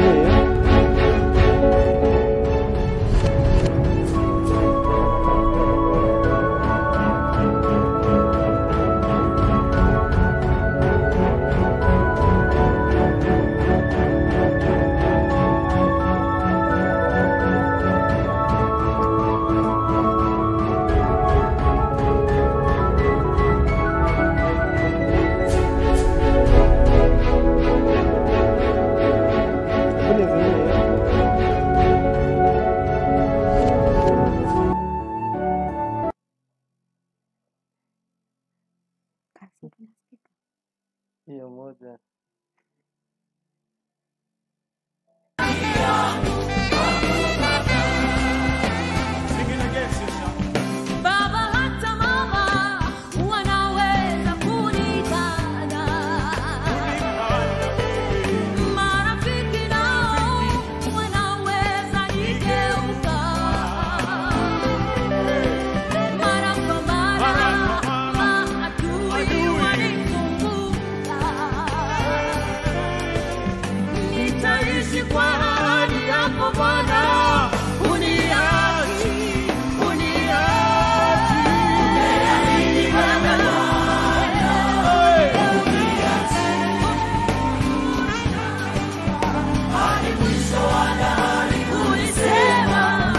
hiyo moja. Baba hata mama wanaweza kunikana, marafiki nao wanaweza nigeuka, mara kwa mara maadui wanizunguka. Nitaishi kwa ahadi yako Bwana, uniachi, uniachi. Ulisema,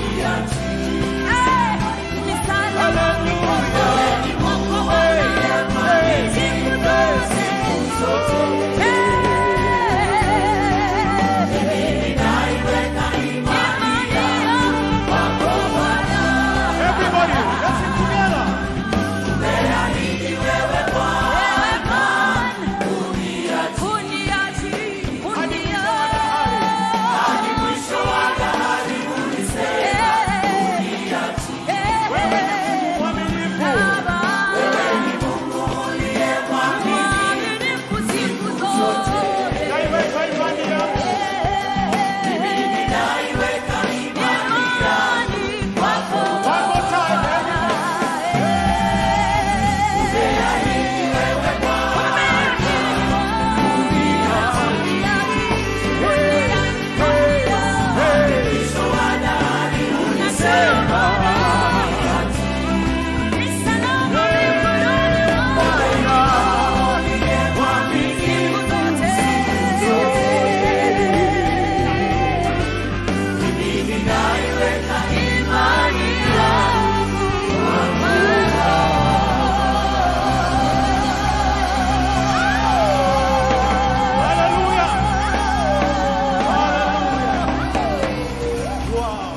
eh, ni salama mikononi mwako Bwana, siku zote. Everybody, let's sing together. Naiweka imani yangu. One more time, everybody. Hallelujah. Hallelujah. Wow.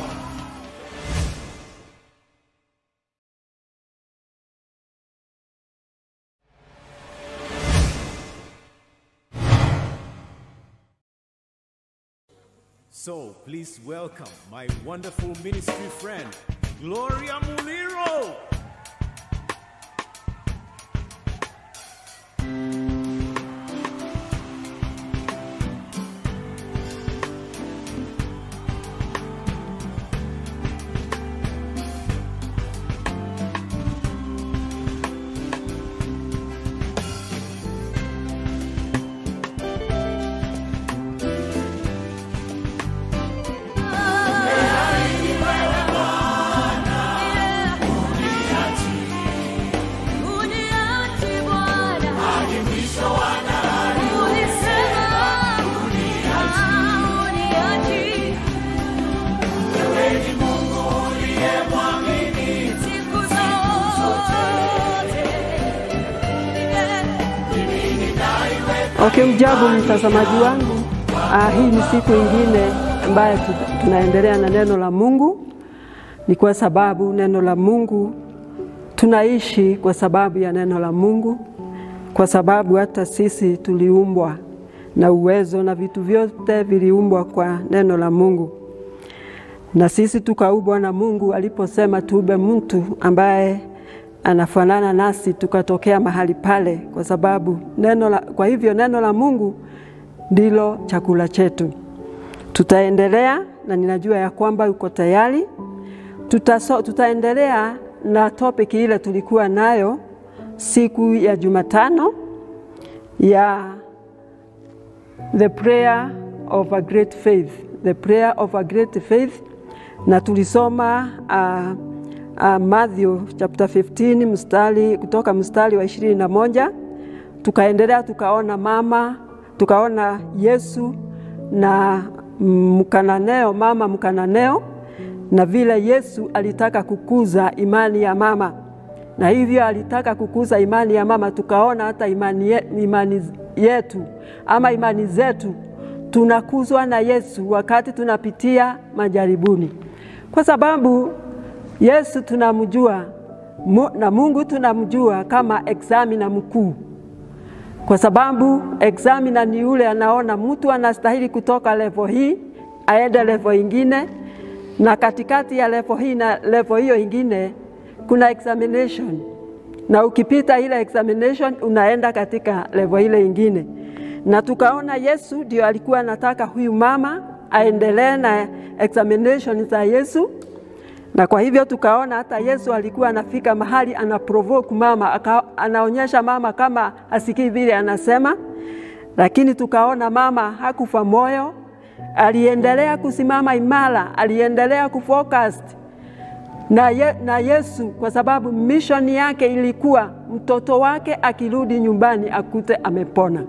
So please welcome my wonderful ministry friend, Gloria Muliro. Okay, mjambo mtazamaji wangu. Ah, hii ni siku ingine ambayo tu- tunaendelea na neno la Mungu. Ni kwa sababu neno la Mungu tunaishi kwa sababu ya neno la Mungu, kwa sababu hata sisi tuliumbwa na uwezo na vitu vyote viliumbwa kwa neno la Mungu, na sisi tukaumbwa na Mungu aliposema tuube mtu ambaye anafanana nasi, tukatokea mahali pale, kwa sababu neno la, kwa hivyo neno la Mungu ndilo chakula chetu. Tutaendelea na ninajua ya kwamba uko tayari. Tutaso, tutaendelea na topic ile tulikuwa nayo siku ya Jumatano ya the prayer of a great faith, the prayer of a great faith, na tulisoma uh, uh, Matthew chapter 15 mstari kutoka mstari wa ishirini na moja tukaendelea tukaona mama, tukaona Yesu na mkananeo, mama mkananeo, na vile Yesu alitaka kukuza imani ya mama, na hivyo alitaka kukuza imani ya mama. Tukaona hata imani, ye, imani yetu ama imani zetu tunakuzwa na Yesu wakati tunapitia majaribuni, kwa sababu Yesu tunamjua mu, na Mungu tunamjua kama examina mkuu kwa sababu examiner ni yule anaona mtu anastahili kutoka level hii aende level ingine, na katikati ya level hii na level hiyo ingine kuna examination, na ukipita ile examination unaenda katika level ile ingine. Na tukaona Yesu ndio alikuwa anataka huyu mama aendelee na examination za Yesu, na kwa hivyo tukaona hata Yesu alikuwa anafika mahali ana provoke mama aka, anaonyesha mama kama asikii vile anasema, lakini tukaona mama hakufa moyo, aliendelea kusimama imara, aliendelea kufocus na, ye, na Yesu kwa sababu mission yake ilikuwa mtoto wake akirudi nyumbani akute amepona,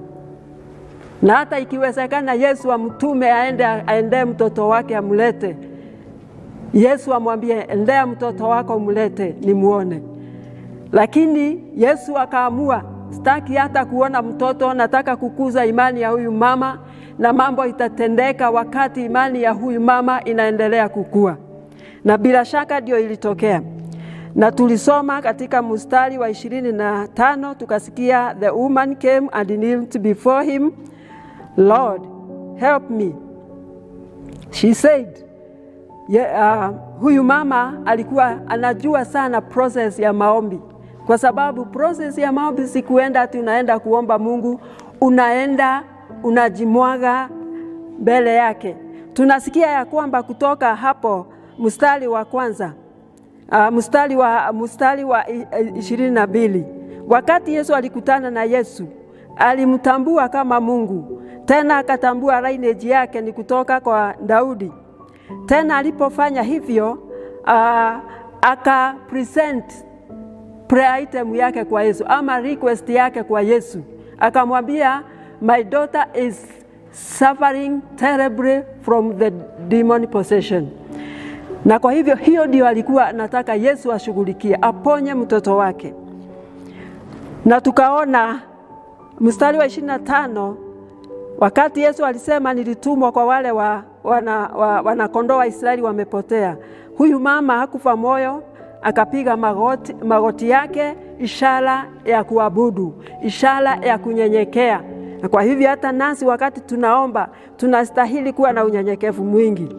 na hata ikiwezekana Yesu amtume aende aendee mtoto wake amlete Yesu amwambie endea mtoto wako mlete nimuone. Lakini Yesu akaamua, sitaki hata kuona mtoto, nataka kukuza imani ya huyu mama, na mambo itatendeka wakati imani ya huyu mama inaendelea kukua, na bila shaka ndio ilitokea. Na tulisoma katika mstari wa ishirini na tano tukasikia, the woman came and kneeled before him, Lord help me, she said Yeah, uh, huyu mama alikuwa anajua sana process ya maombi, kwa sababu process ya maombi si kuenda ati unaenda kuomba Mungu, unaenda unajimwaga mbele yake. Tunasikia ya kwamba kutoka hapo mstari wa kwanza uh, mstari wa, mstari wa ishirini na mbili wakati Yesu alikutana na Yesu alimtambua kama Mungu, tena akatambua lineage yake ni kutoka kwa Daudi tena alipofanya hivyo uh, aka present prayer item yake kwa Yesu ama request yake kwa Yesu, akamwambia my daughter is suffering terribly from the demon possession. Na kwa hivyo hiyo ndio alikuwa anataka Yesu ashughulikie, aponye mtoto wake. Na tukaona mstari wa ishirini na tano wakati Yesu alisema nilitumwa kwa wale wa wana, wa, wanakondoo wa Israeli wamepotea. Huyu mama hakufa moyo, akapiga magoti, magoti yake, ishara ya kuabudu, ishara ya kunyenyekea. Na kwa hivyo hata nasi wakati tunaomba tunastahili kuwa na unyenyekevu mwingi.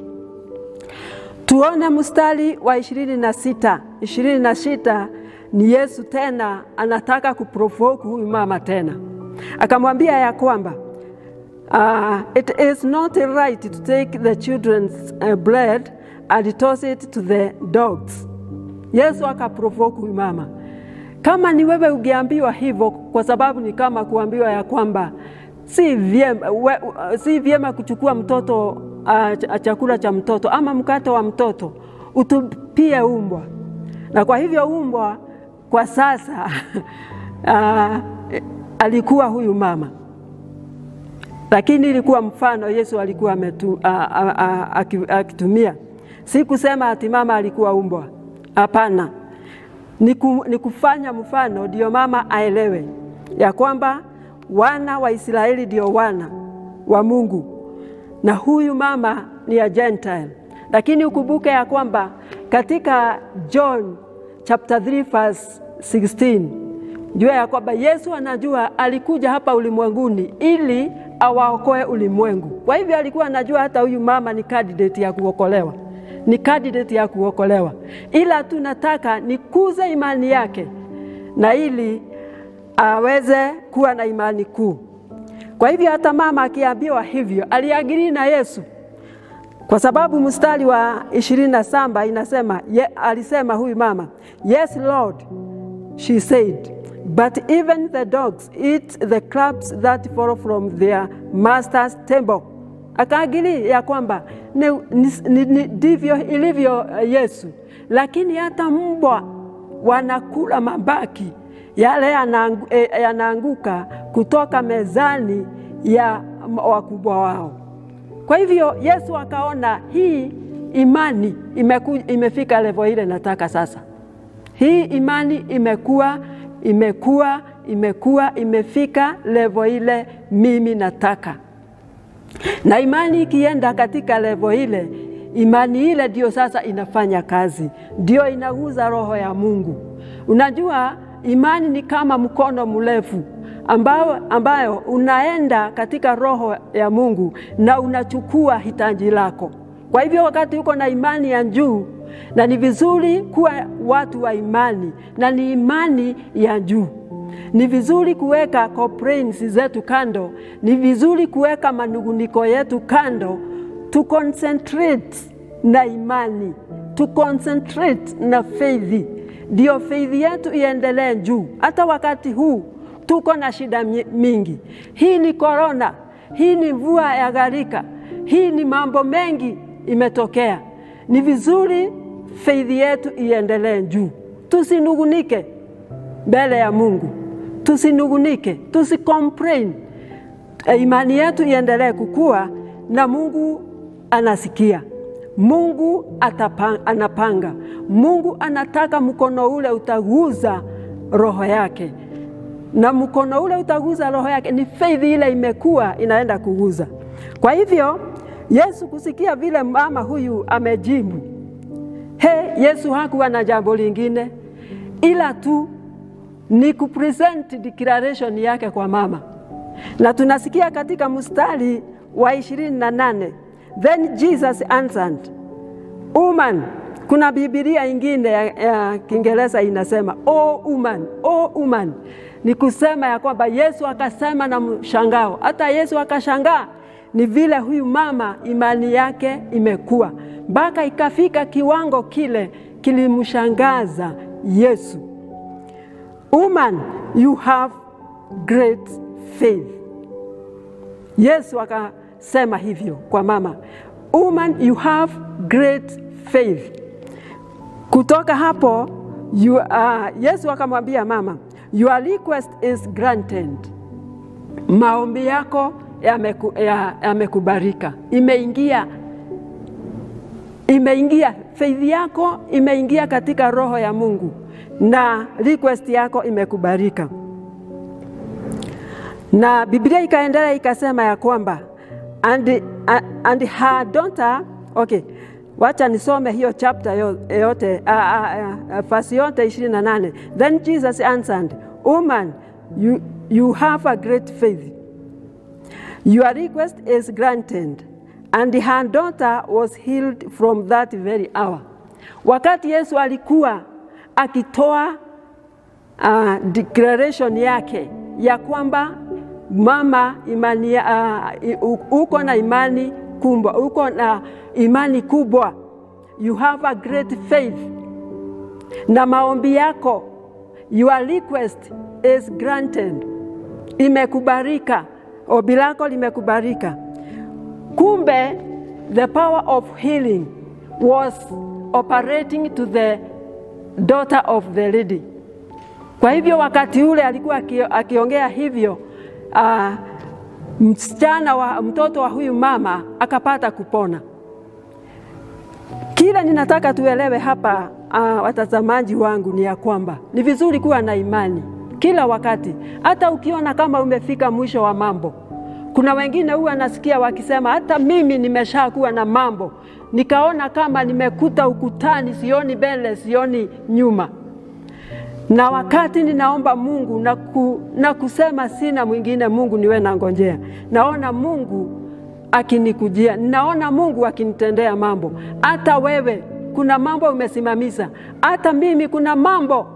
Tuone mstari wa ishirini na sita. Ishirini na sita ni Yesu tena anataka kuprovoke huyu mama tena, akamwambia ya kwamba Uh, it is not right to take the children's uh, bread and toss it to the dogs. Yesu akaprovoke huyu mama. Kama ni wewe ungeambiwa hivyo, kwa sababu ni kama kuambiwa ya kwamba si vyema, we, si vyema kuchukua mtoto uh, chakula cha mtoto ama mkate wa mtoto utupie umbwa, na kwa hivyo umbwa kwa sasa uh, alikuwa huyu mama lakini ilikuwa mfano Yesu alikuwa ametu, a, a, a, akitumia. Si kusema ati mama alikuwa umbwa, hapana. Ni, ku, ni kufanya mfano ndio mama aelewe ya kwamba wana wa Israeli ndio wana wa Mungu na huyu mama ni ya Gentile. Lakini ukumbuke ya kwamba katika John chapter 3 verse 16 jua ya kwamba Yesu anajua alikuja hapa ulimwenguni ili awaokoe ulimwengu. Kwa hivyo alikuwa anajua hata huyu mama ni candidate ya kuokolewa, ni candidate ya kuokolewa, ila tunataka nikuze imani yake na ili aweze kuwa na imani kuu. Kwa hivyo hata mama akiambiwa hivyo aliagiri na Yesu, kwa sababu mstari wa ishirini na saba inasema ye, alisema huyu mama, yes Lord, she said But even the dogs eat the crumbs that fall from their master's table. akaagili ya kwamba ni- ni- ni- ni- ndivyo ilivyo eh, Yesu, lakini hata mbwa wanakula mabaki yale yanaangu- eh, yanaanguka kutoka mezani ya m- wakubwa wao. Kwa hivyo Yesu akaona hii imani imeku, imefika levo ile nataka sasa. Hii imani imekuwa imekuwa imekuwa imefika levo ile mimi nataka. Na imani ikienda katika levo ile, imani ile ndio sasa inafanya kazi, ndio inaguza roho ya Mungu. Unajua, imani ni kama mkono mrefu ambao, ambayo unaenda katika roho ya Mungu na unachukua hitaji lako. Kwa hivyo wakati uko na imani ya juu, na ni vizuri kuwa watu wa imani, na ni imani ya juu ni vizuri kuweka complaints zetu kando, ni vizuri kuweka manunguniko yetu kando, tu concentrate na imani, tu concentrate na faith, ndio faith yetu iendelee juu. Hata wakati huu tuko na shida mi- mingi, hii ni korona, hii ni mvua ya gharika, hii ni mambo mengi imetokea. Ni vizuri faith yetu iendelee juu, tusinugunike mbele ya Mungu, tusinugunike, tusicomplain. Eh, Imani yetu iendelee kukua na Mungu anasikia, Mungu atapanga, anapanga. Mungu anataka mkono ule utaguza roho yake, na mkono ule utaguza roho yake, ni faith ile imekuwa inaenda kuguza. Kwa hivyo Yesu kusikia vile mama huyu amejibu, he, Yesu hakuwa na jambo lingine ila tu ni kupresent declaration yake kwa mama, na tunasikia katika mstari wa ishirini na nane then Jesus answered woman. Kuna Biblia ingine ya, ya Kiingereza inasema oh woman, oh woman, ni kusema ya kwamba Yesu akasema na mshangao, hata Yesu akashangaa ni vile huyu mama imani yake imekuwa mpaka ikafika kiwango kile kilimshangaza Yesu. Woman, you have great faith. Yesu akasema hivyo kwa mama. Woman, you have great faith. Kutoka hapo you, uh, Yesu akamwambia mama, your request is granted. Maombi yako yameku- ya- yamekubalika, imeingia imeingia faith yako imeingia katika roho ya Mungu na request yako imekubalika. Na Biblia ikaendelea ikasema ya kwamba and, and her daughter okay, wacha nisome hiyo chapter yo- yote uh, uh, uh, verse yote 28. Then Jesus answered, woman you, you have a great faith Your request is granted. And her daughter was healed from that very hour. Wakati Yesu alikuwa akitoa uh, declaration yake ya kwamba mama imani, ya- uh, uko na imani kubwa, uko na imani kubwa, you have a great faith, na maombi yako, your request is granted, imekubarika, ombi lako limekubarika. Kumbe the power of healing was operating to the daughter of the lady. Kwa hivyo wakati ule alikuwa aki- akiongea hivyo uh, msichana wa mtoto wa huyu mama akapata kupona. Kile ninataka tuelewe hapa uh, watazamaji wangu ni ya kwamba ni vizuri kuwa na imani kila wakati, hata ukiona kama umefika mwisho wa mambo. Kuna wengine huwa nasikia wakisema hata mimi nimeshakuwa na mambo, nikaona kama nimekuta ukutani, sioni mbele, sioni nyuma na wakati ninaomba Mungu na, ku, na kusema sina mwingine Mungu niwe nangojea, naona Mungu akinikujia, naona Mungu akinitendea mambo. Hata wewe kuna mambo umesimamisha, hata mimi kuna mambo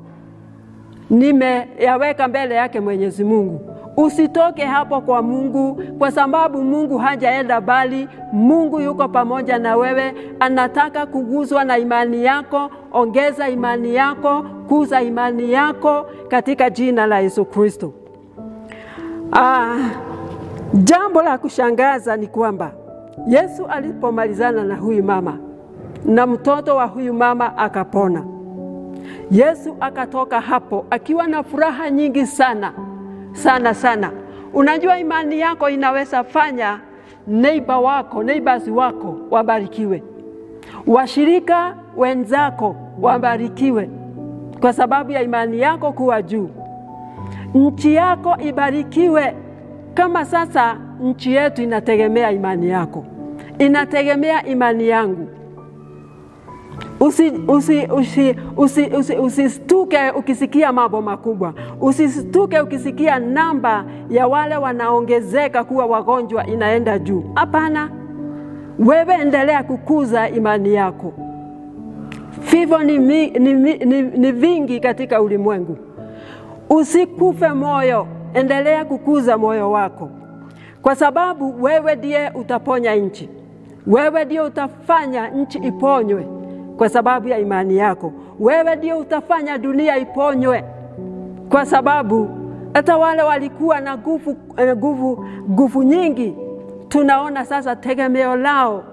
nimeyaweka mbele yake Mwenyezi Mungu. Usitoke hapo kwa Mungu, kwa sababu Mungu hajaenda bali. Mungu yuko pamoja na wewe, anataka kuguswa na imani yako. Ongeza imani yako, kuza imani yako katika jina la Yesu Kristo. Ah, Jambo la kushangaza ni kwamba Yesu alipomalizana na huyu mama na mtoto wa huyu mama akapona, Yesu akatoka hapo akiwa na furaha nyingi sana sana sana. Unajua, imani yako inaweza fanya neighbor wako neighbors wako wabarikiwe, washirika wenzako wabarikiwe kwa sababu ya imani yako kuwa juu. Nchi yako ibarikiwe. Kama sasa nchi yetu inategemea imani yako, inategemea imani yangu. Usistuke usi, usi, usi, usi, usistuke ukisikia mambo makubwa, usistuke ukisikia namba ya wale wanaongezeka kuwa wagonjwa inaenda juu. Hapana, wewe endelea kukuza imani yako. Vifo ni, mi, ni, ni, ni, ni vingi katika ulimwengu. Usikufe moyo, endelea kukuza moyo wako, kwa sababu wewe ndiye utaponya nchi, wewe ndiye utafanya nchi iponywe kwa sababu ya imani yako. Wewe ndio utafanya dunia iponywe, kwa sababu hata wale walikuwa na nguvu nguvu nguvu nyingi, tunaona sasa tegemeo lao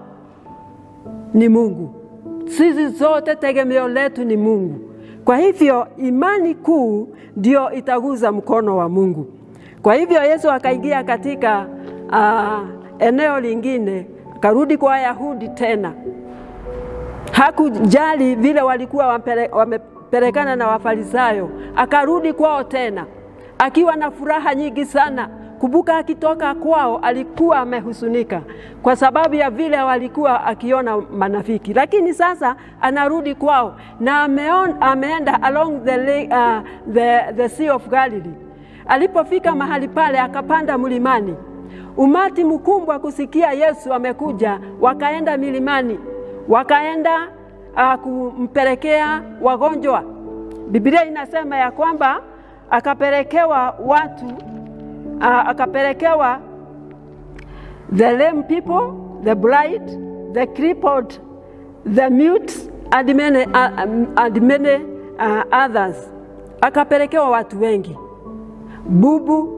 ni Mungu. Sisi zote tegemeo letu ni Mungu. Kwa hivyo imani kuu ndio itaguza mkono wa Mungu. Kwa hivyo Yesu akaingia katika uh, eneo lingine, akarudi kwa Wayahudi tena hakujali vile walikuwa wamepelekana na Wafarisayo, akarudi kwao tena akiwa na furaha nyingi sana. Kumbuka, akitoka kwao alikuwa amehusunika kwa sababu ya vile walikuwa akiona manafiki, lakini sasa anarudi kwao na ameon, ameenda along the, lake, uh, the, the sea of Galilee. Alipofika mahali pale, akapanda mlimani, umati mkubwa kusikia Yesu amekuja, wakaenda milimani wakaenda uh, kumpelekea wagonjwa. Biblia inasema ya kwamba akapelekewa watu uh, akapelekewa the lame people, the blind, the crippled, the mute and many, uh, and many uh, others. Akapelekewa watu wengi, bubu,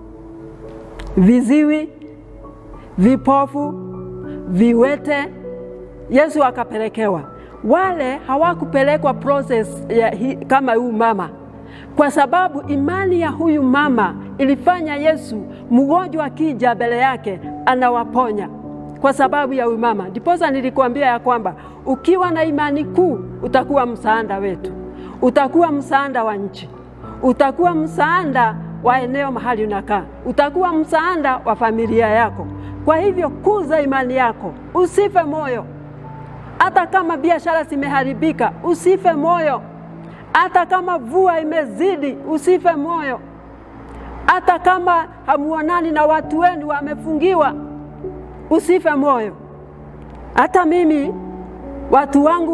viziwi, vipofu, viwete Yesu akapelekewa. Wale hawakupelekwa process ya hi, kama huyu mama, kwa sababu imani ya huyu mama ilifanya Yesu mgonjwa akija mbele yake anawaponya kwa sababu ya huyu mama. Ndiposa nilikuambia ya kwamba ukiwa na imani kuu utakuwa msaada wetu, utakuwa msaada wa nchi, utakuwa msaada wa eneo mahali unakaa, utakuwa msaada wa familia yako. Kwa hivyo kuza imani yako, usife moyo hata kama biashara zimeharibika, usife moyo. Hata kama vua imezidi, usife moyo. Hata kama hamuonani na watu wenu wamefungiwa, usife moyo. Hata mimi watu wangu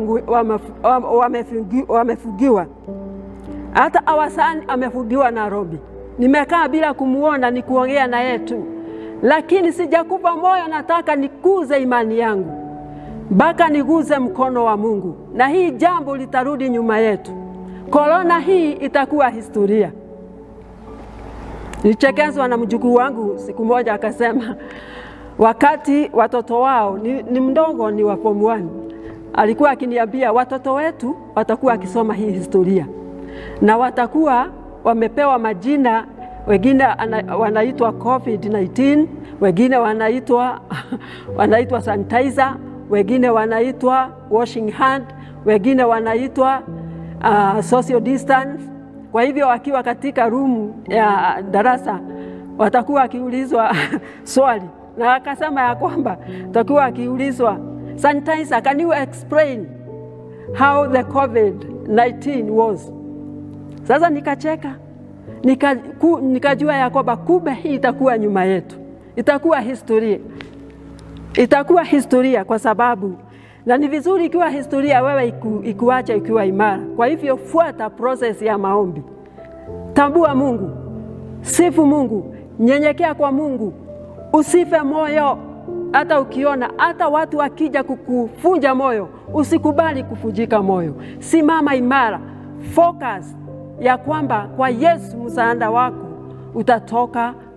wamefungiwa, hata Awasani amefungiwa Nairobi. Nimekaa bila kumuona, ni kuongea na yeye tu, lakini sijakufa moyo. Nataka nikuze imani yangu mpaka niguze mkono wa Mungu, na hii jambo litarudi nyuma yetu. Korona hii itakuwa historia. Nilichekezwa na mjukuu wangu siku moja, akasema wakati watoto wao ni, ni mdogo, ni wa form 1 alikuwa akiniambia watoto wetu watakuwa akisoma hii historia na watakuwa wamepewa majina, wengine wanaitwa COVID-19, wengine wanaitwa wanaitwa sanitizer wengine wanaitwa washing hand, wengine wanaitwa uh, social distance. Kwa hivyo wakiwa katika room ya darasa watakuwa wakiulizwa swali, na akasema ya kwamba watakuwa wakiulizwa sanitizer, can you explain how the COVID-19 was? Sasa nikacheka nika, ku, nikajua ya kwamba kumbe hii itakuwa nyuma yetu, itakuwa historia itakuwa historia kwa sababu, na ni vizuri ikiwa historia, wewe iku, ikuacha ikiwa imara. Kwa hivyo fuata process ya maombi, tambua Mungu, sifu Mungu, nyenyekea kwa Mungu, usife moyo. Hata ukiona hata watu wakija kukufunja moyo, usikubali kufujika moyo, simama imara, focus ya kwamba kwa Yesu msaada wako utatoka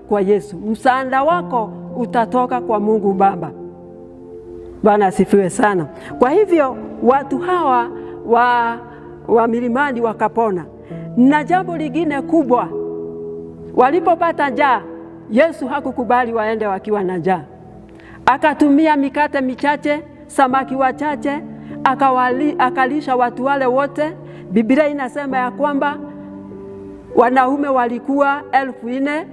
kwa Yesu. Msaada wako utatoka kwa Mungu Baba. Bwana asifiwe sana. Kwa hivyo watu hawa wa, wa milimani wakapona. Na jambo lingine kubwa, walipopata njaa, Yesu hakukubali waende wakiwa na njaa, akatumia mikate michache, samaki wachache, akawali, akalisha watu wale wote. Biblia inasema ya kwamba wanaume walikuwa elfu nne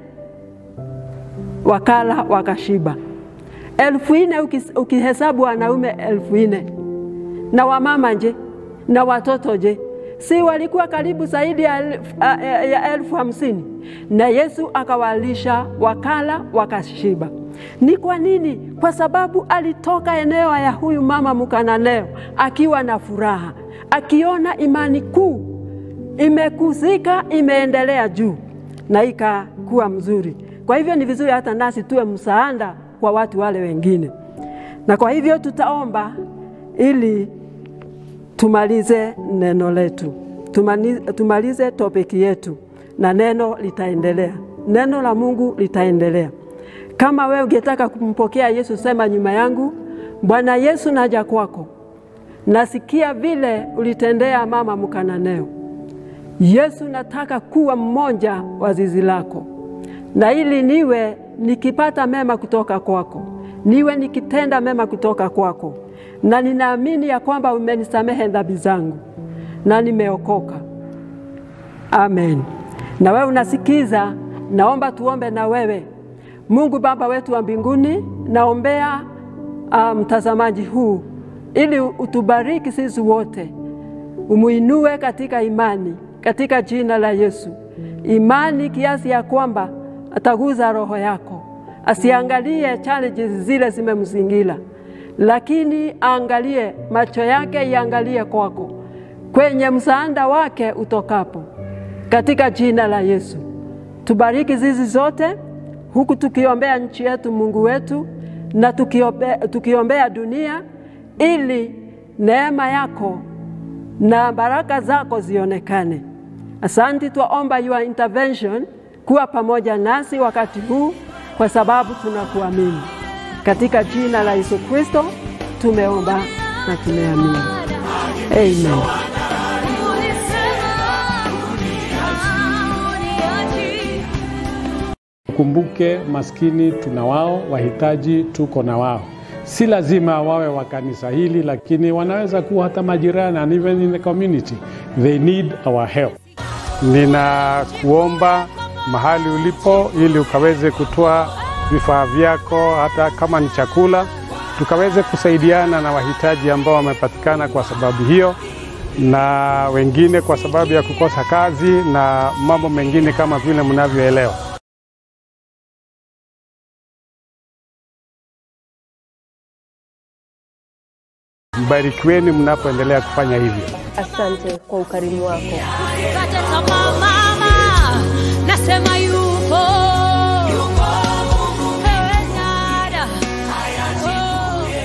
wakala wakashiba. Elfu nne ukis- ukihesabu wanaume elfu nne na wamama je na watoto je, si walikuwa karibu zaidi ya elfu, ya- ya elfu hamsini na Yesu akawalisha wakala wakashiba. Ni kwa nini? Kwa sababu alitoka eneo ya huyu mama Mkananeo akiwa na furaha, akiona imani kuu imekuzika, imeendelea juu na ikakuwa mzuri. Kwa hivyo ni vizuri hata nasi tuwe msaada kwa watu wale wengine, na kwa hivyo tutaomba ili tumalize neno letu, Tumani, tumalize topiki yetu, na neno litaendelea, neno la Mungu litaendelea. Kama wewe ungetaka kumpokea Yesu, sema nyuma yangu, Bwana Yesu, naja kwako, nasikia vile ulitendea mama Mkananeo. Yesu, nataka kuwa mmoja wa zizi lako, na ili niwe nikipata mema kutoka kwako, niwe nikitenda mema kutoka kwako, na ninaamini ya kwamba umenisamehe dhambi zangu na nimeokoka. Amen. Na wewe unasikiza, naomba tuombe na wewe. Mungu Baba wetu wa mbinguni, naombea ah, mtazamaji huu ili utubariki sisi wote, umuinue katika imani, katika jina la Yesu, imani kiasi ya kwamba ataguza roho yako, asiangalie challenges zile zimemzingira, lakini aangalie, macho yake iangalie kwako, kwenye msaada wake utokapo, katika jina la Yesu. Tubariki zizi zote huku tukiombea nchi yetu, Mungu wetu, na tukiombea, tukiombea dunia ili neema yako na baraka zako zionekane. Asanti, twaomba your intervention kuwa pamoja nasi wakati huu, kwa sababu tunakuamini. Katika jina la Yesu Kristo tumeomba na tumeamini, amen. Kumbuke maskini tuna wao, wahitaji tuko na wao. Si lazima wawe wa kanisa hili, lakini wanaweza kuwa hata majirani and even in the community. They need our help. Ninakuomba mahali ulipo, ili ukaweze kutoa vifaa vyako, hata kama ni chakula, tukaweze kusaidiana na wahitaji ambao wamepatikana kwa sababu hiyo, na wengine kwa sababu ya kukosa kazi na mambo mengine kama vile mnavyoelewa. Mbarikiweni mnapoendelea kufanya hivyo. Asante kwa ukarimu wako. Usikate tamaa mama, nasema yu